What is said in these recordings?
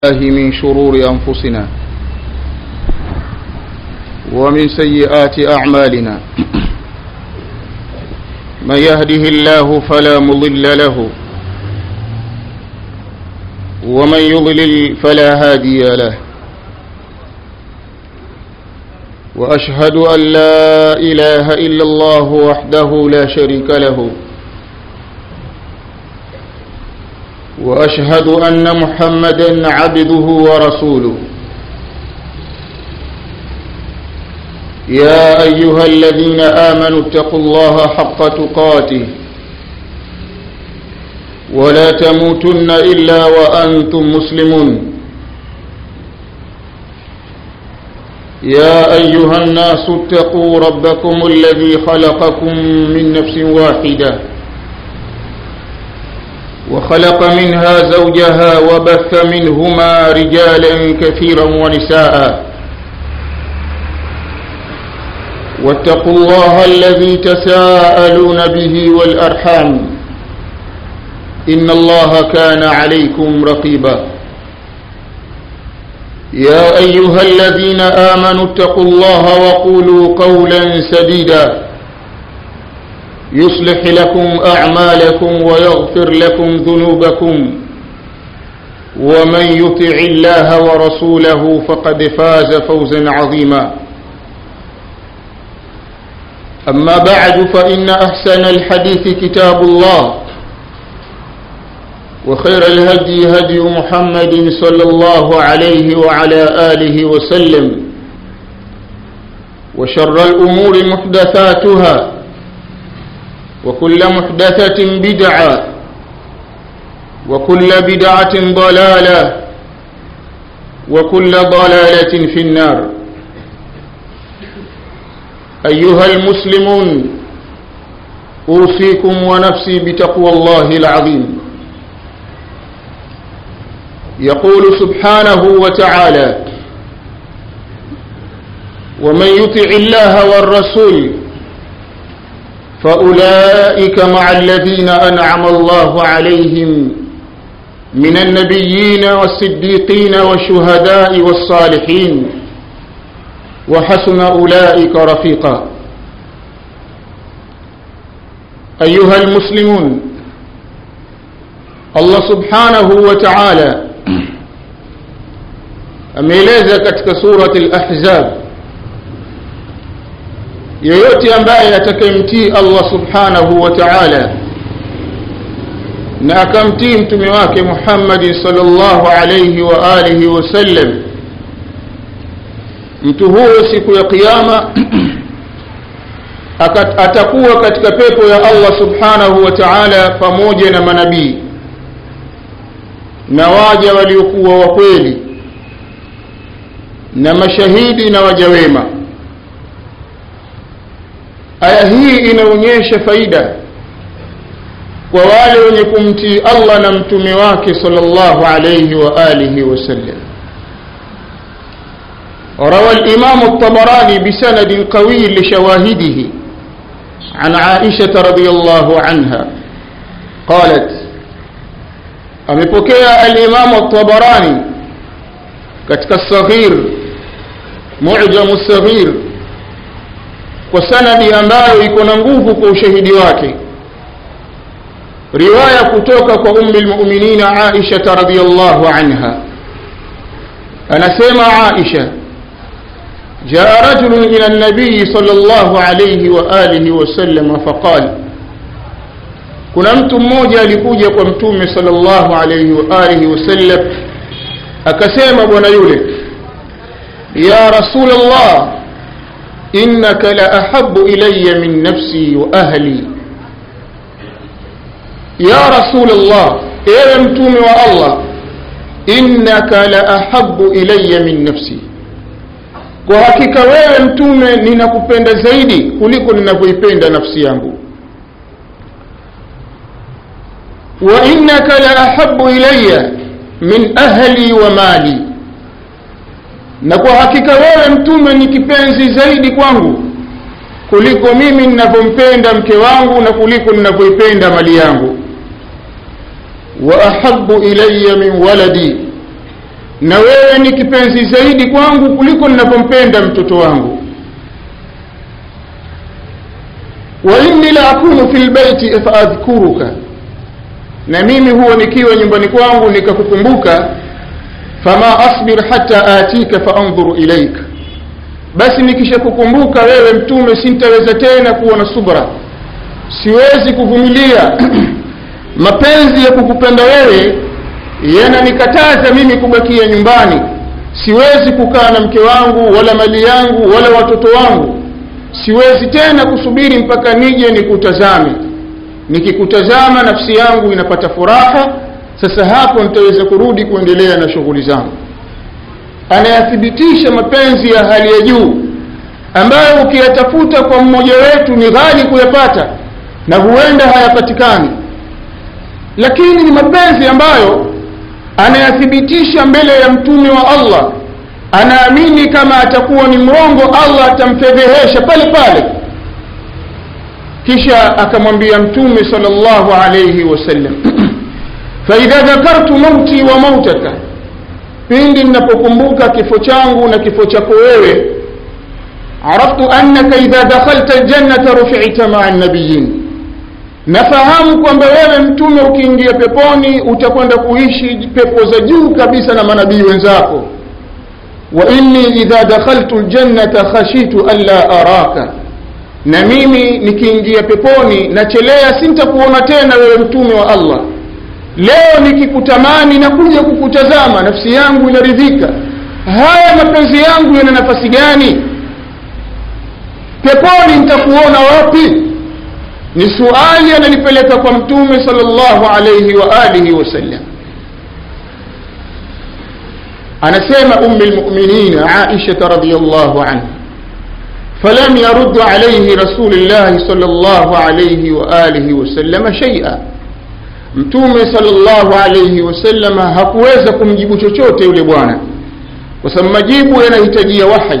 الله من شرور أنفسنا ومن سيئات أعمالنا من يهده الله فلا مضل له ومن يضلل فلا هادي له وأشهد أن لا إله إلا الله وحده لا شريك له واشهد ان محمدا عبده ورسوله يا ايها الذين امنوا اتقوا الله حق تقاته ولا تموتن الا وانتم مسلمون يا ايها الناس اتقوا ربكم الذي خلقكم من نفس واحده وخلق منها زوجها وبث منهما رجالا كثيرا ونساء واتقوا الله الذي تساءلون به والأرحام إن الله كان عليكم رقيبا يا أيها الذين آمنوا اتقوا الله وقولوا قولا سديدا يصلح لكم أعمالكم ويغفر لكم ذنوبكم ومن يطع الله ورسوله فقد فاز فوزا عظيما أما بعد فإن أحسن الحديث كتاب الله وخير الهدي هدي محمد صلى الله عليه وعلى آله وسلم وشر الأمور محدثاتها وكل محدثة بدعة وكل بدعة ضلالة وكل ضلالة في النار أيها المسلمون أوصيكم ونفسي بتقوى الله العظيم يقول سبحانه وتعالى ومن يطع الله والرسول فأولئك مع الذين أنعم الله عليهم من النبيين والصديقين والشهداء والصالحين وحسن أولئك رفيقا أيها المسلمون الله سبحانه وتعالى ameeleza katika surati al-ahzab yeyote ambaye atakayemtii Allah subhanahu wa ta'ala na akamtii mtume wake Muhammad sallallahu alayhi wa alihi wasallam mtu huyo siku ya kiyama atakuwa katika pepo ya Allah subhanahu wa ta'ala pamoja na manabii na waja waliokuwa wa kweli na mashahidi na waja wema aya hii inaonyesha faida kwa wale wenye kumtii Allah na mtume wake sallallahu alayhi wa alihi wasallam روى الإمام الطبراني بسند قوي لشواهده عن عائشة رضي الله عنها قالت أمبكي الإمام الطبراني كتك الصغير معجم الصغير kwa sanadi ambayo iko na nguvu kwa ushahidi wake riwaya kutoka kwa ummi lmuminina aisha radhiyallahu anha anasema aisha جاء رجل إلى النبي صلى الله عليه وآله وسلم فقال kuna mtu mmoja alikuja kwa mtume sallallahu alayhi wa alihi wasallam akasema bwana yule ya rasulullah innaka la ahabbu ilayya min nafsi wa ahli ya rasulullah ewe mtume wa allah innaka la ahabbu ilayya min nafsi kwa hakika wewe mtume ninakupenda zaidi kuliko ninavyoipenda nafsi yangu wa innaka la ahabbu ilayya min ahli wa mali na kwa hakika wewe mtume ni kipenzi zaidi kwangu kuliko mimi ninavyompenda mke wangu na kuliko ninavyoipenda mali yangu wa ahabbu ilayya min waladi na wewe ni kipenzi zaidi kwangu kuliko ninavyompenda mtoto wangu wa inni la akunu fi lbaiti faadhkuruka na mimi huwa nikiwa nyumbani kwangu nikakukumbuka fama asbir hata atika faandhuru ilaika basi nikishakukumbuka wewe mtume sintaweza tena kuwa na subra siwezi kuvumilia mapenzi ya kukupenda wewe yananikataza mimi kubakia nyumbani siwezi kukaa na mke wangu wala mali yangu wala watoto wangu siwezi tena kusubiri mpaka nije nikutazame nikikutazama nafsi yangu inapata furaha sasa hapo nitaweza kurudi kuendelea na shughuli zangu anayathibitisha mapenzi ya hali ya juu ambayo ukiyatafuta kwa mmoja wetu ni ghali kuyapata na huenda hayapatikani lakini ni mapenzi ambayo anayathibitisha mbele ya mtume wa allah anaamini kama atakuwa ni mrongo allah atamfedhehesha pale pale kisha akamwambia mtume sallallahu alayhi wasallam faidha dhakartu mauti wa mautaka pindi ninapokumbuka kifo changu na kifo chako wewe araftu annaka idha dakhalta ljannata rufita maa nabiyin nafahamu kwamba wewe mtume ukiingia peponi utakwenda kuishi pepo za juu kabisa na manabii wenzako wa inni idha dakhaltu ljannata khashitu anla araka na mimi nikiingia peponi nachelea sintakuona tena wewe mtume wa allah leo nikikutamani na kuja kukutazama nafsi yangu inaridhika haya mapenzi yangu yana nafasi gani peponi nitakuona wapi ni suali ananipeleka kwa mtume sallallahu alayhi wa alihi wasallam anasema ummi lmuminin aisha radiyallahu anha فلم يرد عليه رسول الله صلى الله عليه وآله وسلم شيئا mtume sallallahu alayhi wasallam hakuweza kumjibu chochote yule bwana kwa sababu majibu yanahitajia wahi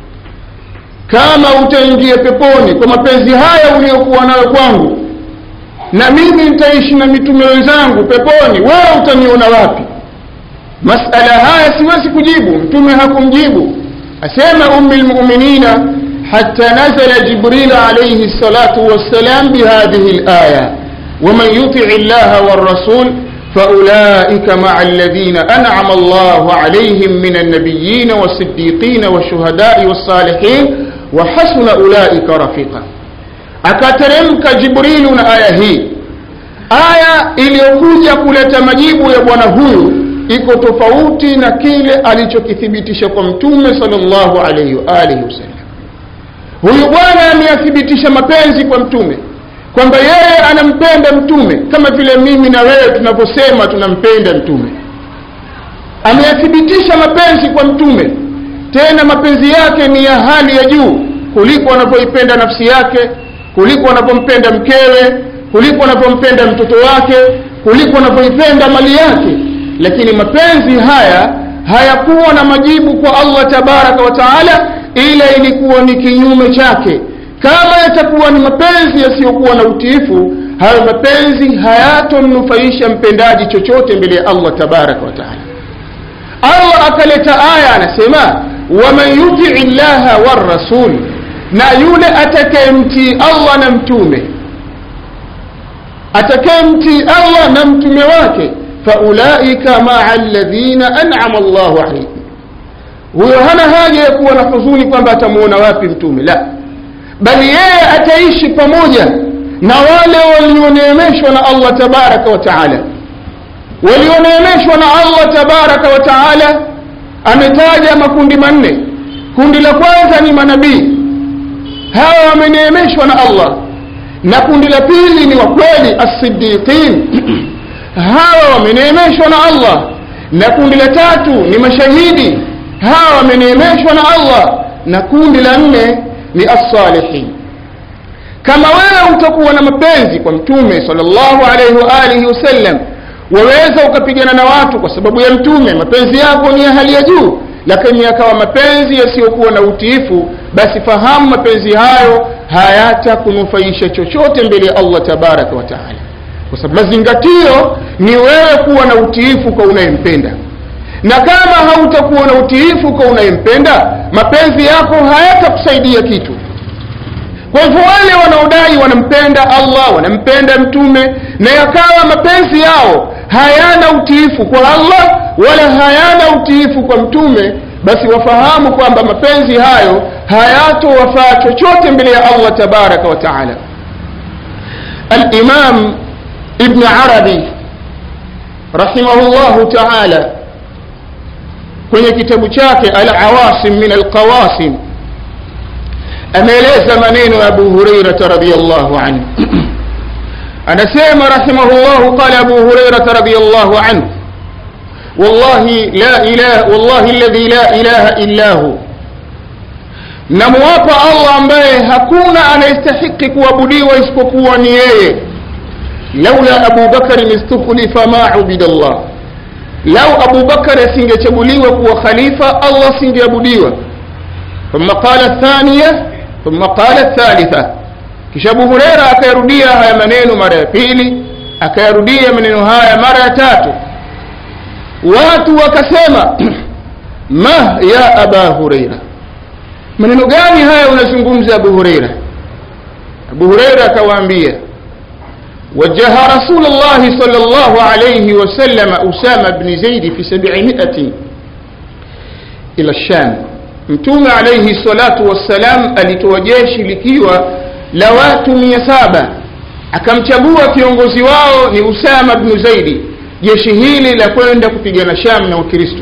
kama utaingia peponi kwa mapenzi haya uliyokuwa nayo kwangu na mimi nitaishi na mitume wenzangu peponi wewe utaniona wapi masala haya siwezi kujibu mtume hakumjibu asema ummi lmuminina حتى نزل جبريل عليه الصلاة والسلام بهذه الآية ومن يطع الله والرسول فأولئك مع الذين أنعم الله عليهم من النبيين والصديقين والشهداء والصالحين وحسن أولئك رفيقا akateremka jibrilu na aya hii aya iliyokuja kuleta majibu ya bwana huyu iko tofauti na kile alichokithibitisha kwa mtume sallallahu alaihi wa alihi wasallam huyu bwana ameyathibitisha mapenzi kwa mtume kwamba yeye anampenda mtume kama vile mimi na wewe tunavyosema tunampenda mtume ameyathibitisha mapenzi kwa mtume tena mapenzi yake ni ya hali ya juu kuliko anavyoipenda nafsi yake kuliko anavyompenda mkewe kuliko anavyompenda mtoto wake kuliko anavyoipenda mali yake lakini mapenzi haya hayakuwa na majibu kwa allah tabaraka wa taala ila ilikuwa ni kinyume chake kama yatakuwa ni mapenzi yasiyokuwa na utiifu hayo mapenzi hayatomnufaisha mpendaji chochote mbele ya allah tabaraka wa taala allah akaleta aya anasema waman yutii llaha warasul na yule atakayemtii allah na mtume atakayemtii allah na mtume wake faulaika maa ladhina anama llahu alaihim huyo hana haja ya kuwa na huzuni kwamba atamuona wapi mtume la bali yeye ataishi pamoja na wale walioneemeshwa na allah tabaraka wa taala walioneemeshwa na allah tabaraka wa taala ametaja makundi manne kundi la kwanza ni manabii hawa wameneemeshwa na allah na kundi la pili ni wakweli assiddiqin hawa wameneemeshwa na allah na kundi la tatu ni mashahidi hawa wameneemeshwa na allah na kundi la nne ni assalihin kama wewe utakuwa na mapenzi kwa mtume sallallahu alaihi wa alihi wasallam waweza ukapigana na watu kwa sababu ya mtume mapenzi yako ni ya hali ya juu lakini yakawa mapenzi yasiyokuwa na utiifu basi fahamu mapenzi hayo hayatakunufaisha chochote mbele ya allah tabaraka wa taala kwa sababu mazingatio ni wewe kuwa na utiifu kwa unayempenda na kama hautakuwa na utiifu kwa unayempenda mapenzi yako hayatakusaidia kitu kwa hivyo wale wanaodai wanampenda allah wanampenda mtume na yakawa mapenzi yao hayana utiifu kwa allah wala hayana utiifu kwa mtume basi wafahamu kwamba mapenzi hayo hayatowafaa chochote mbele ya allah tabaraka wa taala alimam ibn arabi rahimahullahu taala kwenye kitabu chake alawasim min alqawasim ameeleza maneno ya abu hurairata radiallahu anhu anasema rahimahullahu qala abu hurairata radiallahu anhu wallahi la ilaha wallahi alladhi la ilaha illa hu namuwapa allah ambaye hakuna anayestahiki kuabudiwa isipokuwa ni yeye laula abu bakarin istukhlifa ma ubida llah lau abu bakari asingechaguliwa kuwa khalifa allah asingeabudiwa thumma qala thaniya thumma qala thalitha kisha abu hureira akayarudia haya maneno mara ya pili akayarudia maneno haya mara ya tatu watu wakasema ma ya aba hureira maneno gani haya unazungumza abu hureira abu hureira akawaambia وجه رسول الله صلى الله عليه وسلم أسامة بن زيد في سبعمائة إلى الشام mtume alaihi salatu wassalam alitoa jeshi likiwa la watu mia saba akamchagua kiongozi wao ni usama bnu zaidi jeshi hili la kwenda kupigana sham na wakristo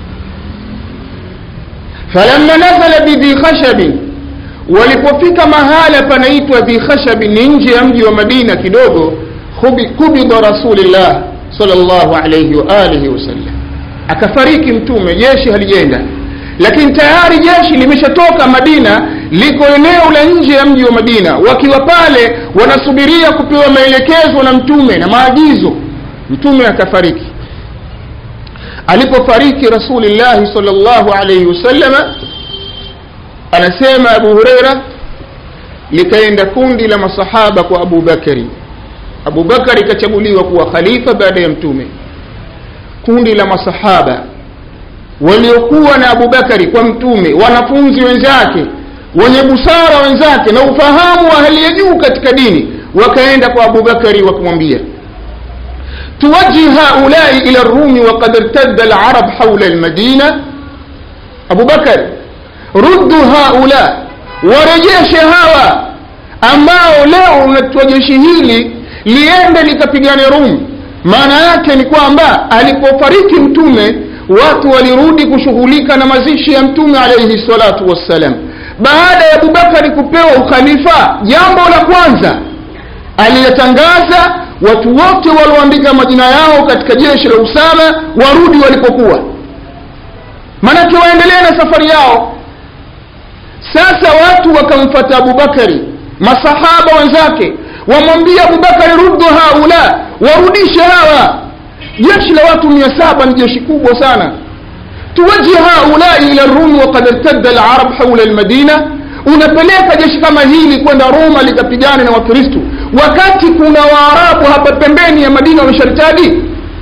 falamma nazala bidhi khashabin walipofika mahala panaitwa dhi khashabin ni nje ya mji wa madina kidogo kubida rasulillah salllahu alaihi waalihi wasallam akafariki mtume jeshi halijenda lakini tayari jeshi limeshatoka madina liko eneo la nje ya mji wa madina wakiwa pale wanasubiria kupewa maelekezo na mtume na maagizo mtume akafariki alipofariki rasulillahi salllahu alaihi wasallama anasema abu hureira likaenda kundi la masahaba kwa abu bakari abu bakari ikachaguliwa kuwa khalifa baada ya mtume kundi la masahaba waliokuwa na abu bakari kwa mtume wanafunzi wenzake wenye busara wenzake na ufahamu wa hali ya juu katika dini wakaenda kwa abu bakari wakamwambia tuwajih haulai ila rumi wakad irtadda alarab haula almadina abu bakari ruddu haula warejeshe hawa ambao leo unatoa jeshi hili liende likapigane rum maana yake ni kwamba alipofariki mtume watu walirudi kushughulika na mazishi ya mtume alaihi salatu wassalam baada ya abubakari kupewa ukhalifa jambo la kwanza aliyatangaza watu wote walioandika majina yao katika jeshi la usama warudi walipokuwa maanake waendelee na safari yao sasa watu wakamfata abubakari masahaba wenzake wamwambia abubakari ruddu haula warudishe hawa jeshi la watu mia saba ni jeshi kubwa sana tuwaji haulai ila rumi wakad irtadda alarab haula almadina unapeleka jeshi kama hili kwenda roma likapigana na wakristu wakati kuna waarabu hapa pembeni ya madina wamesharitadi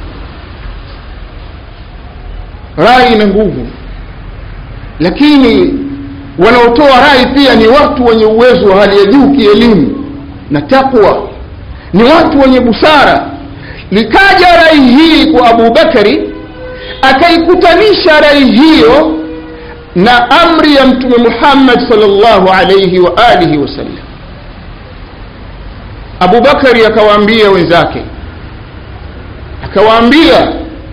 rai ina nguvu lakini wanaotoa rai pia ni watu wenye uwezo wa hali ya juu kielimu na takwa ni watu wenye busara likaja rai hii kwa abu bakari akaikutanisha rai hiyo na amri ya mtume muhammad salllahu alaihi wa alihi wasallam abu bakari akawaambia wenzake akawaambia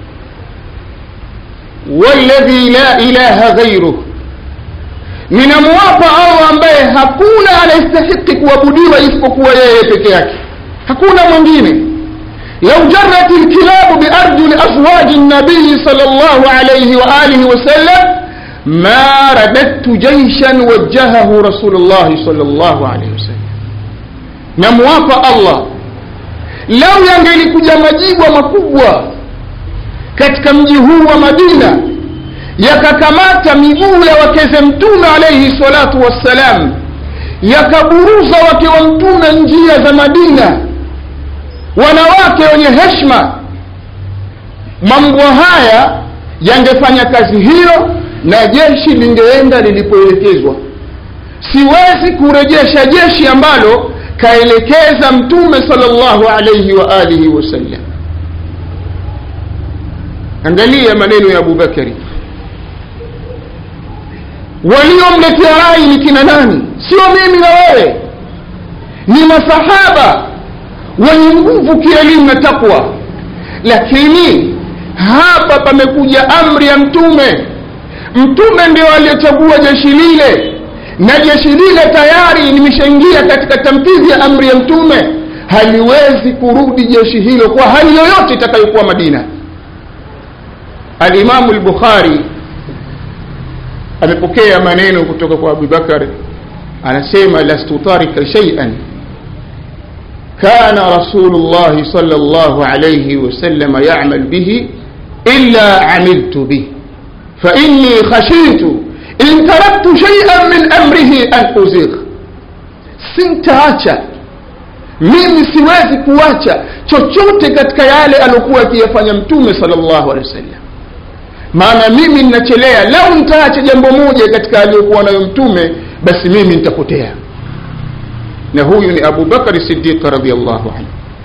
walladhi la ilaha ghairuh ninamwapa allah ambaye hakuna anayestahiki kuabudiwa isipokuwa yeye peke yake hakuna mwingine لو جرت الكلاب بأرجل أزواج النبي صلى الله عليه وآله وسلم ما رددت جيشا وجهه رسول الله صلى الله عليه وسلم نموافى الله لو yangelikuja majibwa makubwa katika mji huu wa madina yakakamata miguu ya wakeze mtume alaihi salatu wassalam yakaburuza wake wa mtume njia za madina wanawake wenye heshma mambo haya yangefanya kazi hiyo na jeshi lingeenda lilipoelekezwa siwezi kurejesha jeshi ambalo kaelekeza mtume sallallahu alayhi wa alihi wasallam angalia maneno ya abubakari waliomletea rai ni kina nani sio mimi na wewe ni masahaba wenye nguvu kielimu na takwa lakini hapa pamekuja amri ya mtume mtume ndio aliyechagua jeshi lile na jeshi lile tayari limeshaingia katika tamkizi ya amri ya mtume haliwezi kurudi jeshi hilo kwa hali yoyote itakayokuwa madina alimamu lbukhari amepokea maneno kutoka kwa abubakar anasema lastu tarika shaian kana rasulullahi sal llah alaihi wasalama yamal bihi illa amiltu bih fainni khashitu in taraktu shaian min amrihi an uzigh sintaacha mimi siwezi kuacha chochote katika yale aliokuwa akiyafanya mtume sal llahu alehi wasallam maana mimi ninachelea lau nitaacha jambo moja katika aliyokuwa nayo mtume basi mimi nitapotea na huyu ni abu bakari sidiq radiallahu anhu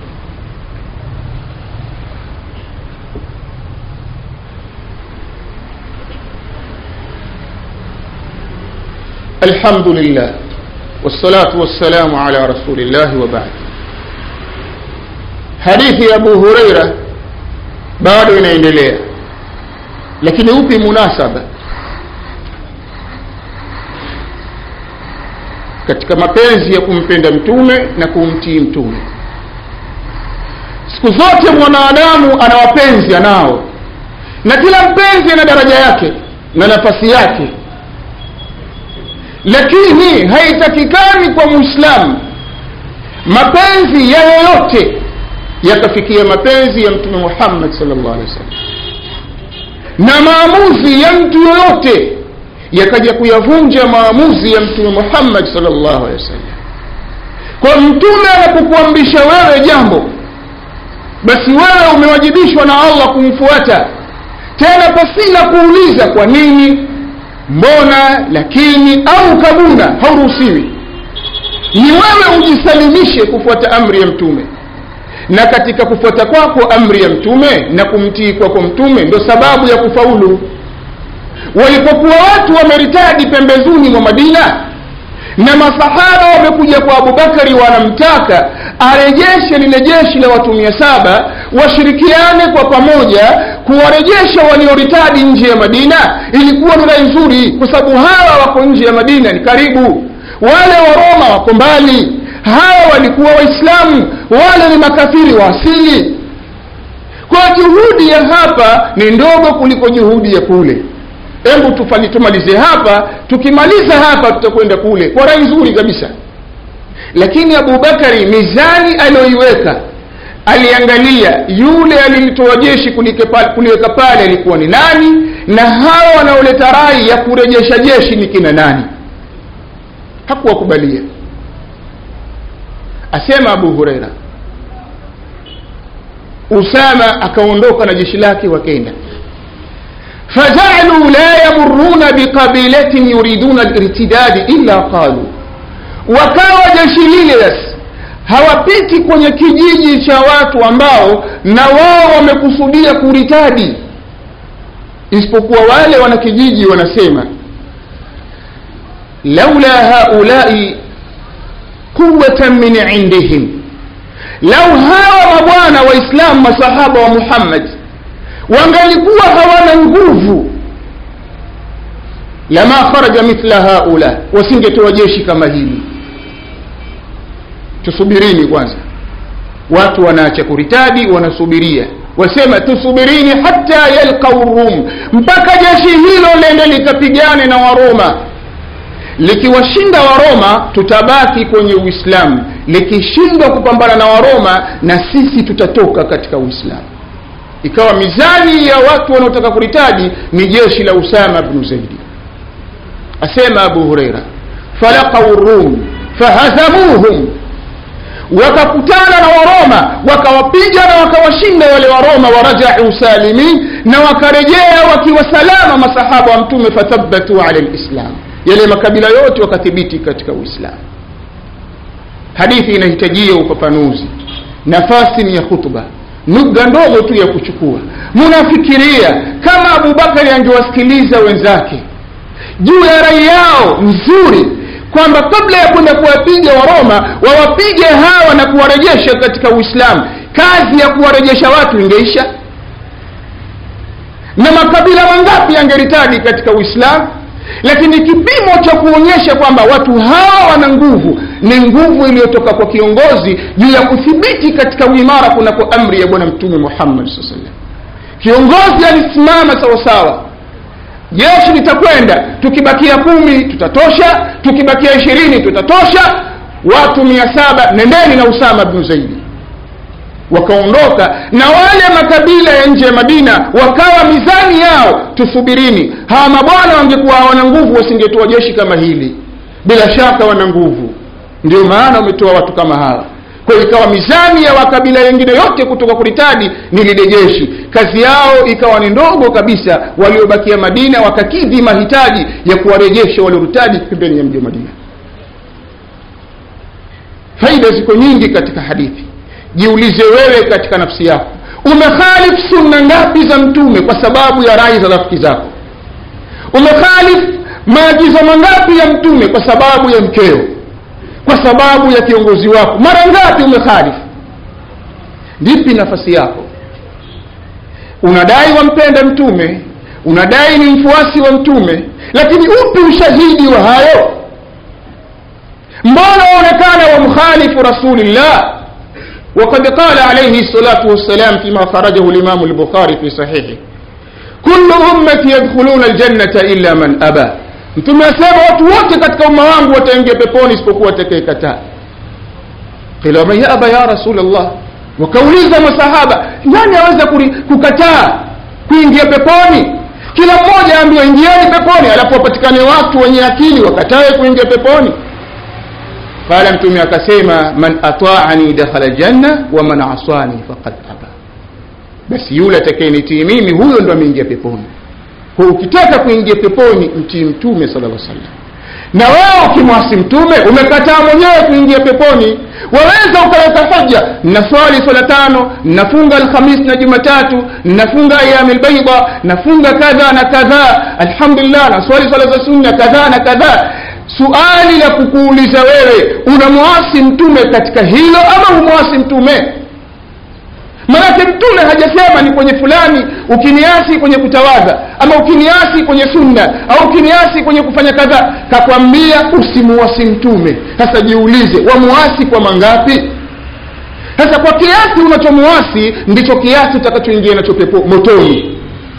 الحمد لله والصلاة والسلام على رسول الله وبعد حديث أبو هريرة bado inaendelea lakini upi munasaba katika mapenzi ya kumpenda mtume na kumtii mtume siku zote mwanadamu ana wapenzi anao na kila mpenzi ana daraja yake na nafasi yake lakini haitakikani kwa muislamu mapenzi ya yoyote yakafikia mapenzi ya mtume muhammad sallallahu alaihi wasallam na maamuzi ya mtu yoyote yakaja kuyavunja maamuzi ya mtume muhammad sallallahu alaihi wasallam kwa mtume anapokuamrisha wewe jambo basi wewe umewajibishwa na allah kumfuata tena pasina kuuliza kwa nini mbona lakini au kabuna hauruhusiwi ni wewe ujisalimishe kufuata amri ya mtume na katika kufuata kwako amri ya mtume na kumtii kwako mtume ndo sababu ya kufaulu walipokuwa watu wameritadi pembezuni mwa madina na masahaba wamekuja kwa abubakari wanamtaka arejeshe lile jeshi la watu mia saba washirikiane kwa pamoja kuwarejesha walioritadi nje ya madina ilikuwa ni rai nzuri kwa sababu hawa wako nje ya madina ni karibu wale wa roma wako mbali hawa walikuwa waislamu wale ni makafiri wa asili kwa juhudi ya hapa ni ndogo kuliko juhudi ya kule hebu tufanye tumalize hapa tukimaliza hapa tutakwenda kule kwa rai nzuri kabisa lakini abubakari mizani aliyoiweka aliangalia yule alilitoa jeshi kuliweka pale alikuwa ni nani na hawa wanaoleta rai ya kurejesha jeshi ni kina nani hakuwakubalia asema abu hureira usama akaondoka na jeshi lake wakenda فجعلوا لا يمرون بقبيلة يريدون الارتداد إلا قالوا wakawa jeshi lile basi hawapiti kwenye kijiji cha watu ambao na wao wamekusudia kuritadi isipokuwa wale wana kijiji wanasema laula haulai quwatan min indihim lau hawa mabwana waislamu masahaba wa muhammad wangalikuwa hawana nguvu lama kharaja mithla haula wasingetoa jeshi kama hili tusubirini kwanza watu wanaacha kuritadi wanasubiria wasema tusubirini hata yalqau rum mpaka jeshi hilo lende likapigane na waroma likiwashinda waroma tutabaki kwenye uislamu likishindwa kupambana na waroma na sisi tutatoka katika uislamu ikawa mizani ya watu wanaotaka kuritadi ni jeshi la usama bnu zaidi asema abu hureira falaqau rum fahazamuhum wakakutana na waroma wakawapiga na wakawashinda wale waroma warajau salimin na wakarejea wakiwa salama masahaba wa mtume fathabatu ala lislam yale makabila yote wakathibiti katika uislamu hadithi inahitajia ufafanuzi nafasi ni ya khutba nukta ndogo tu ya kuchukua munafikiria kama abubakari angewasikiliza wenzake juu ya rai yao nzuri kwamba kabla ya kwenda kuwapiga waroma wawapige hawa na kuwarejesha katika uislamu kazi ya kuwarejesha watu ingeisha na makabila mangapi yangeritadi katika uislamu lakini kipimo cha kuonyesha kwamba watu hawa wana nguvu ni nguvu iliyotoka kwa kiongozi juu ya kuthibiti katika uimara kunako amri ya bwana mtume muhammad saa salam kiongozi alisimama sawasawa jeshi litakwenda tukibakia kumi tutatosha tukibakia ishirini tutatosha watu mia saba nendeni na usama bnu zaidi wakaondoka na wale makabila ya nje ya madina wakawa mizani yao tusubirini hawa mabwana wangekuwa hawana nguvu wasingetoa jeshi kama hili bila shaka wana nguvu ndio maana wametoa watu kama hawa kwa hiyo ikawa mizani ya makabila yengine yote kutoka kuritadi ni lile jeshi kazi yao ikawa ni ndogo kabisa waliobakia madina wakakidhi mahitaji ya kuwarejesha walioritadi pembeni ya mji wa madina faida ziko nyingi katika hadithi jiulize wewe katika nafsi yako umekhalif sunna ngapi za mtume kwa sababu ya rai za rafiki zako umekhalif maagizo mangapi ya mtume kwa sababu ya mkeo kwa sababu ya kiongozi wako mara ngapi umekhalif vipi nafasi yako unadai wampenda mtume unadai ni mfuasi wa mtume lakini upi ushahidi wa hayo mbona waonekana wamkhalifu rasulillah وقد قال عليه الصلاة والسلام فيما خرجه الإمام البخاري في صحيحه كل أمتي يدخلون الجنة إلا من أبى mtume asema watu wote katika umma wangu wataingia peponi isipokuwa atakayekataa qila waman yaba ya rasul llah wakauliza masahaba nani aweza kukataa kuingia peponi kila mmoja aambiwa ingieni peponi alafu wapatikane watu wenye akili wakatae kuingia peponi qala mtume akasema man ataani dakhala ljanna wa man asani faqad aba basi yule atakayenitii mimi huyo ndo ameingia peponi kwa ukitaka kuingia peponi mtii mtume sala llah sallam na wewe ukimwasi mtume umekataa mwenyewe kuingia peponi waweza ukaleta hoja naswali swala tano nafunga alhamis na jumatatu nafunga ayami lbaida nafunga kadha na kadhaa alhamdulillah naswali swala za sunna kadhaa na kadhaa suali la kukuuliza wewe unamwasi mtume katika hilo ama humwasi mtume manake mtume hajasema ni kwenye fulani ukiniasi kwenye kutawadha ama ukiniasi kwenye sunna au ukiniasi kwenye kufanya kadhaa kakwambia usimuasi mtume sasa jiulize wamuasi kwa mangapi sasa kwa kiasi unachomuasi ndicho kiasi utakachoingia nacho pepo motoni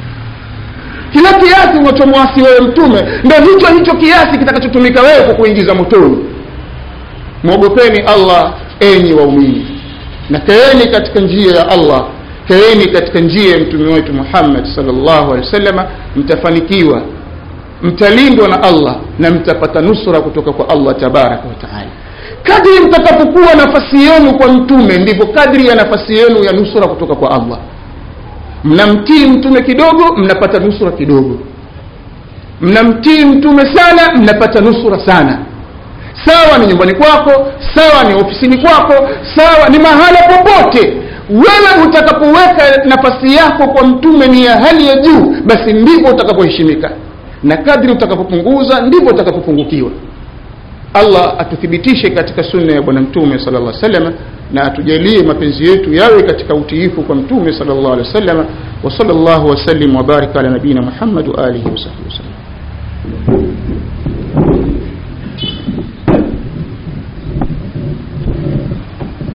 kila kiasi unachomwasi wewe mtume ndo hicho hicho kiasi kitakachotumika wewe kwa kuingiza motoni mwogopeni allah enyi waumini na kaeni katika njia ya allah kaeni katika njia ya mtume wetu muhammad salllahu alehi wasalama mtafanikiwa mtalindwa na allah na mtapata nusra kutoka kwa allah tabaraka wataala kadri mtakapokuwa nafasi yenu kwa mtume ndivyo kadri ya nafasi yenu ya nusra kutoka kwa allah mnamtii mtume kidogo mnapata nusura kidogo mnamtii mtume sana mnapata nusura sana sawa ni nyumbani kwako sawa ni ofisini kwako sawa ni mahala popote wewe utakapoweka nafasi yako kwa mtume ni ya hali ya juu basi ndivyo utakapoheshimika na kadri utakapopunguza ndivyo utakapopungukiwa allah atuthibitishe katika sunna ya bwana mtume sala llah salama na atujalie mapenzi yetu yawe katika utiifu kwa mtume sala llah alehi wa sallama wa sala llahu wasallim wabarik ala nabiyina muhammad wa alihi wasahbihi wasallam